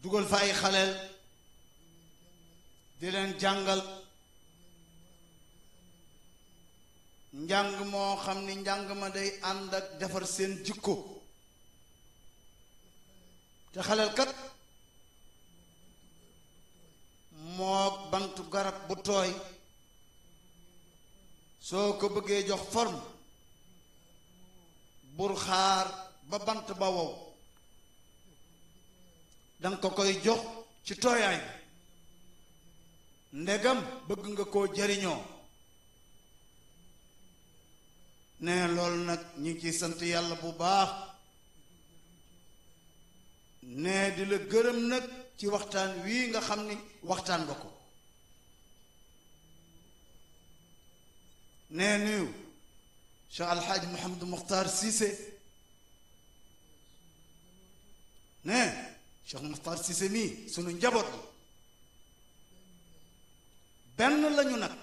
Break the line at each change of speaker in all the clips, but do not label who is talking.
dugal fa ay xaleel di leen jàngal njàng moo xam ni njàng ma day ànd ak defar seen jikko te xaleel kat mook bantu garab bu tooy soo ko bëggee jox forme bur xaar ba bant ba wow danga ko koy jox ci tooyaay ndegam bëgg nga koo jariñoo ne loolu nag ñu ngi ciy sant yàlla bu baax ne di la gërëm nag ci waxtaan wii nga xam ni waxtaan nga ko nee nuyu Cheikh Alxaaji Mouhamadou Mokhtar Cissé ne Cheikh Mokhtar Cissé mii sunu njaboot la benn lañu nag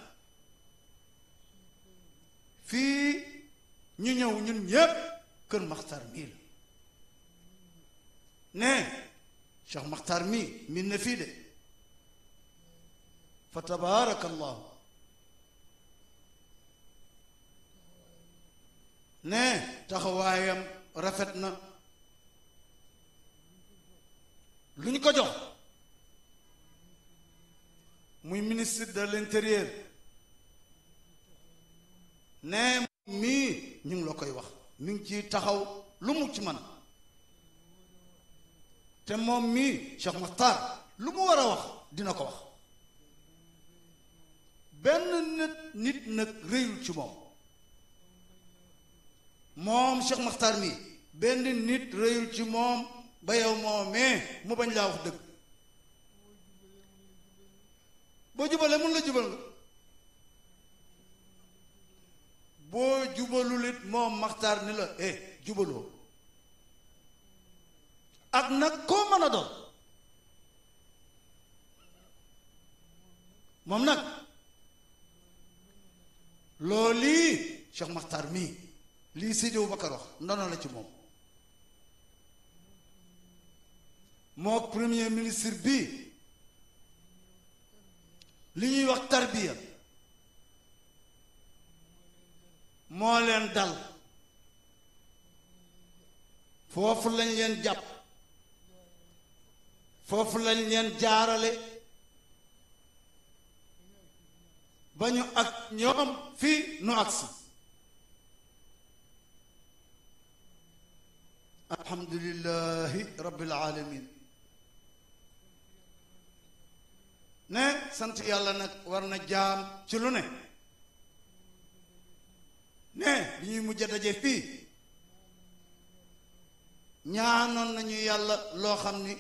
fii ñu ñëw ñun ñépp kër Mokhtar mii la ne Cheikh Mokhtar mii min na fii de fa tabaarakallahu ne taxawaayam rafet na lu ñu ko jox muy ministre de l'intérieur ne mii ñu ngi la koy wax mi ngi ciy taxaw lu mu ci man te moom mii Cheikh Makhtar lu mu war a wax dina ko wax benn nit nit nag réyul ci moom moom Cheikh Makhtar mii benn nit réyul ci moom ba yow moomee mu bañ laa wax dëgg boo jubalee mun la jubal nga boo jubalul it moom Makhtar ni la eh jubaloo ak nag koo mën a doon moom nag loolu lii Cheikh Makhtar mii lii Seydi Aboubacar wax ndono la ci moom moo premier ministre bi li ñuy wax tarbiya moo leen dal foofu lañ leen jàpp foofu lañ leen jaarale ba ñu ak ñoom fii nu agsi alhamdulillahi rabbil alamin ne sant yàlla nag war na jaam ci lu ne ne bi ñuy mujj a daje fii ñaanoon nañu yàlla loo xam ni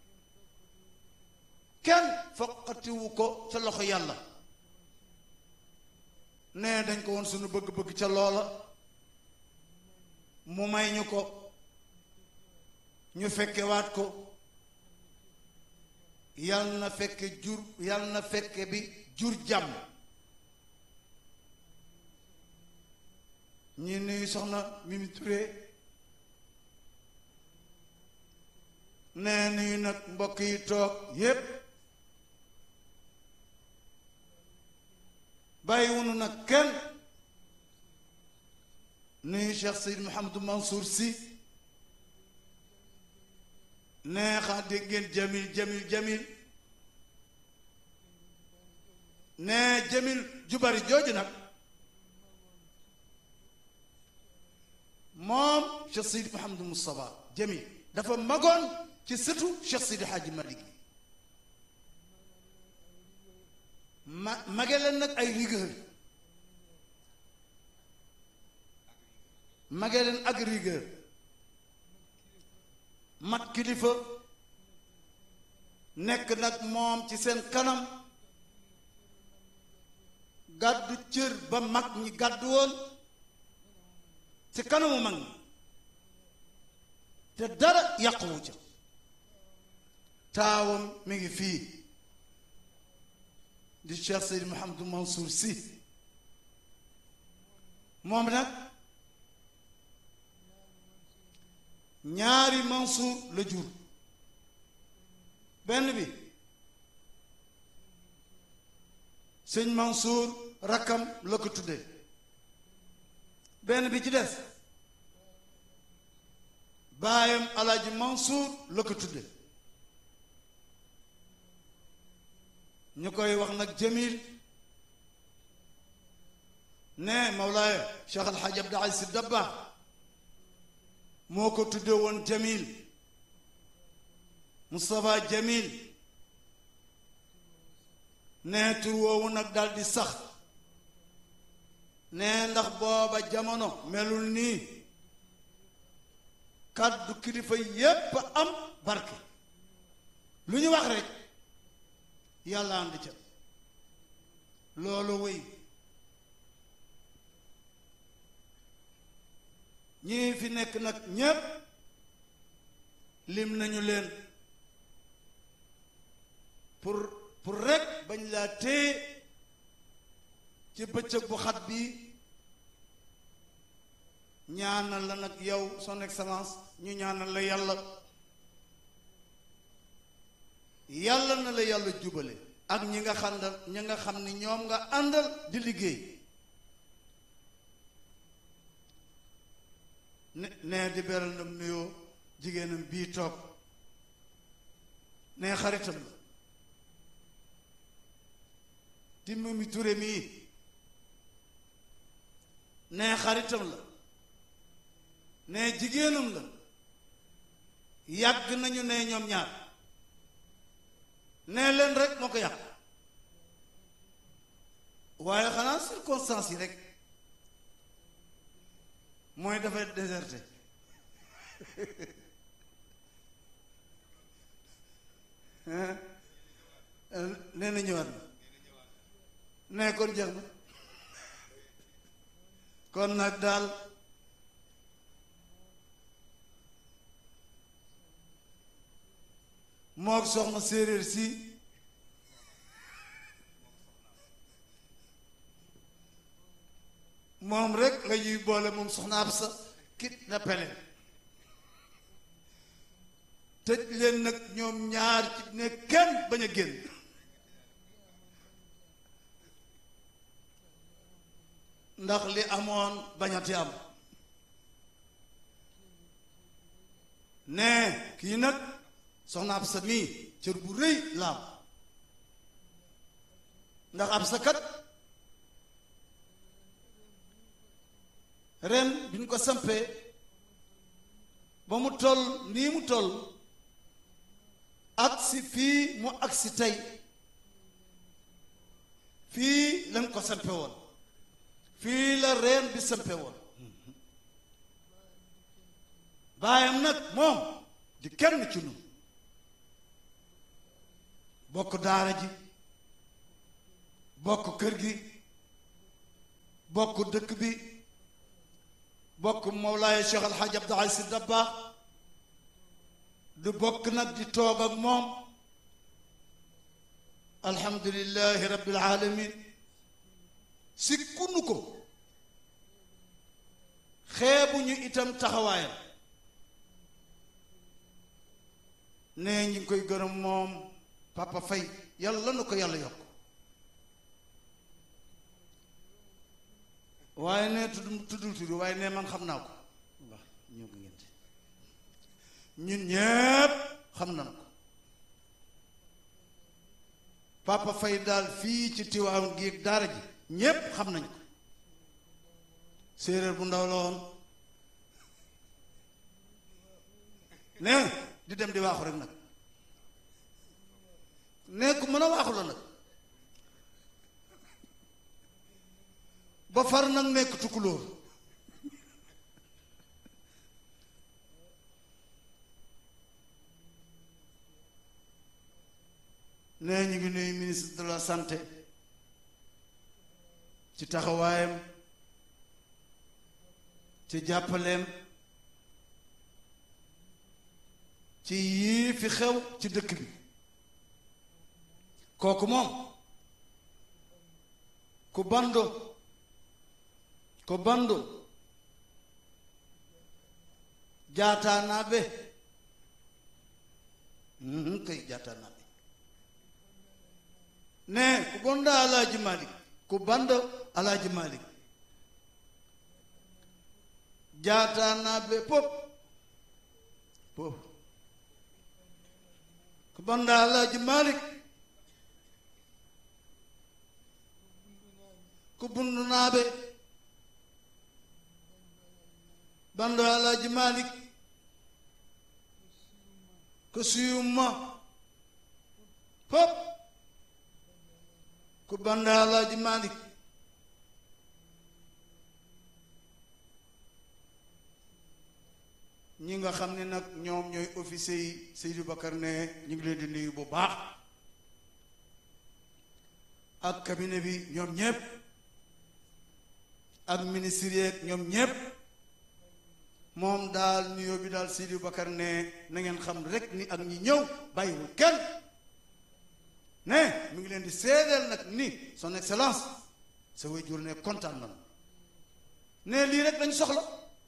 kenn foqatiwu ko ca loxo yàlla ne dañ ko woon sunu bëgg-bëgg ca loola mu may ñu ko ñu fekke waat ko yal na fekke jur yal na fekke bi jur jàmm ñi nuyu soxna Mimi Touré nee nuyu nag mbokk yi toog yépp bàyyiwunu nag kenn nuyu Cheikh Seyd Mouhamadou Mansour Sy neexa dégg ngeen jamil jamil jamil nee jamil ju bari jooju nag moom Cheikh Sidi Mouhamadou Moustapha jamil dafa magoon ci sëtu Cheikh Sidi Hadji Malick ma mage leen nag ay rigueur mage leen ak rigueur mat kilifa nekk nag moom ci seen kanam gàddu cër ba mag ñi gàddu woon ci kanamu mag ñi te dara yàquwu ca taawam mi ngi fii di Cheikh Seydi Mouhamadou Mansour Sy moom nag ñaari Mansour la jur benn bi sëñ Mansour rakkam la ko tudde benn bi ci des baayam alaaji Mansour la ko tudde ñu koy wax nag Jamil ne Mawlaaya Cheikh Al Hadj Abdou Aziz Dabakh moo ko tudde woon Jamil Moustapha Jamil ne tur woowu nag dal di sax ne ndax booba jamono melul nii kàddu kilifa yépp am barke lu ñu wax rek yàlla ànd ca loolu wéy ñii fi nekk nag ñépp lim nañu leen pour pour rek bañ laa téye ci bëccëg bu xat bi ñaanal la nag yow son excellence ñu ñaanal la yàlla yàlla na la yàlla jubale ak ñi nga xàndal ñi nga xam ni ñoom nga àndal di liggéey ne nee di beral ndam nuyoo jigéenam bii toog nee xaritam la di Mimi Touré mii nee xaritam la nee jigéenam la yàgg nañu ne ñoom ñaar nee leen rek moo ko yàq waaye xanaa circonstances yi rek mooy dafay déserté nee na ñëwaat na nee kon jeex na kon nag daal mook soxna séeréer si moom rek la ñuy boole moom soxna ab sa kit na pele tëj leen nag ñoom ñaar ci ne kenn bañ a génn ndax li amoon bañati am ne kii nag soxna ab sa mii cër bu rëy la am ndax ab sa kat ren bi ñu ko sampee ba mu toll nii mu toll agsi fii mu agsi tey fii lañ ko sampe woon fii la reen bi sampe woon baayam nag moom di kenn ci ñun bokk daara ji bokk kër gi bokk dëkk bi bokk Mawlaaya Cheikh Al Hadj Abdou Aziz Dabakh du bokk nag di toog ak moom alhamdulillahi rabbil alamin si kunu ko xeebuñu itam taxawaayam nee ñi ngi koy gërëm moom papa fay yàlla na ko yàlla yokk waaye ne tudd tuddul tudd waaye ne man xam naa ko wax ñoo ko ngeen ñun ñépp xam nañ ko papa fay daal fii ci tiwaawan gi ak daara ji ñépp xam nañ ko séeréer bu ndaw la woon ne di dem di waaxu rek nag ne ku mën a waaxu la nag ba far nag nekk tukkulóor nee ñu ngi nuyu ministre de la santé ci taxawaayam ci jàppaleem ci yii fi xew ci dëkk bi kooku moom ku bando ko bando jaataanaa be kay jat jaataana bi ne ku bonda alaaji malik ku banda alaaji malik jaataana be pop pop ku banda alaaji malik ku bundu naabe bando alaaji malik ko suyumma pop ku banda alaaji malik ñi nga xam ne nag ñoom ñooy officier yi Seydou Bakar ne ñu ngi leen di nuyu bu baax ak cabinet bi ñoom ñépp ak ministre yeeg ñoom ñépp moom daal nuyoo bi daal Seydou Bakar ne na ngeen xam rek ni ak ñi ñëw bàyyiwul kenn ne mi ngi leen di seedeel nag ni son excellence sa waajur ne kontaan na ne lii rek lañ soxla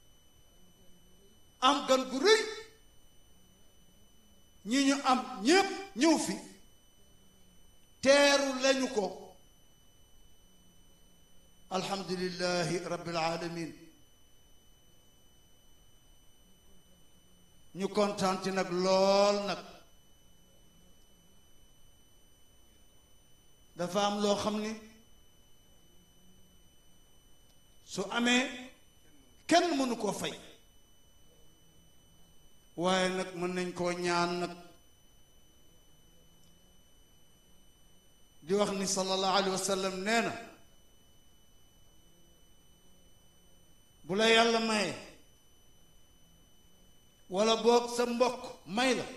am gan gu rëy ñi ñu am ñépp ñëw fi teeru lañu ko alhamdulillahi rabbil alamin ñu kontaan ci nag lool nag dafa am loo xam ni su amee kenn mënu koo fay waaye nag mën nañ koo ñaan nag di wax ni sallallahu alayhi wa sallam nee na bu la yàlla maye wala boog sa mbokk may la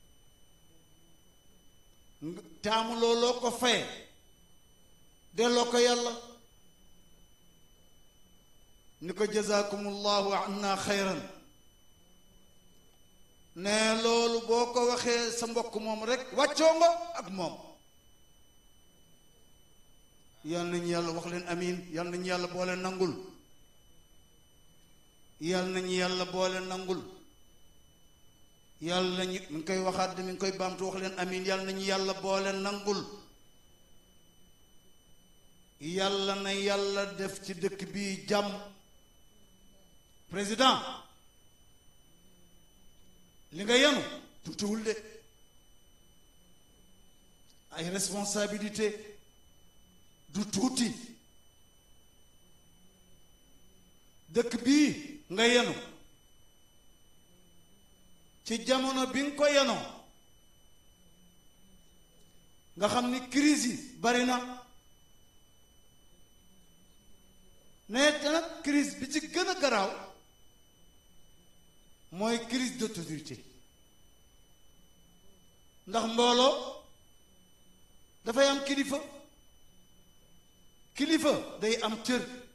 taamu looloo ko faye delloo ko yàlla ni ko jazakumullahu anna xayran ne loolu boo ko waxee sa mbokk moom rek wàccoo nga ak moom yal nañu yàlla wax leen amin yal nañu yàlla boole nangul yal nañu yàlla boole nangul yàlla nañu mi ngi koy waxaat mi ngi koy baamtu wax leen amin yal nañu yàlla boole nangul yàlla na yàlla def ci dëkk bii jàmm président li nga yenu tuutiwul de ay responsabilité du tuuti dëkk bii nga yenu ci jamono bi nga ko yenoo nga xam ni crise yi bari na ne te nag crise bi ci gën a garaaw mooy crise d'autorité ndax mbooloo dafay am kilifa kilifa day am cër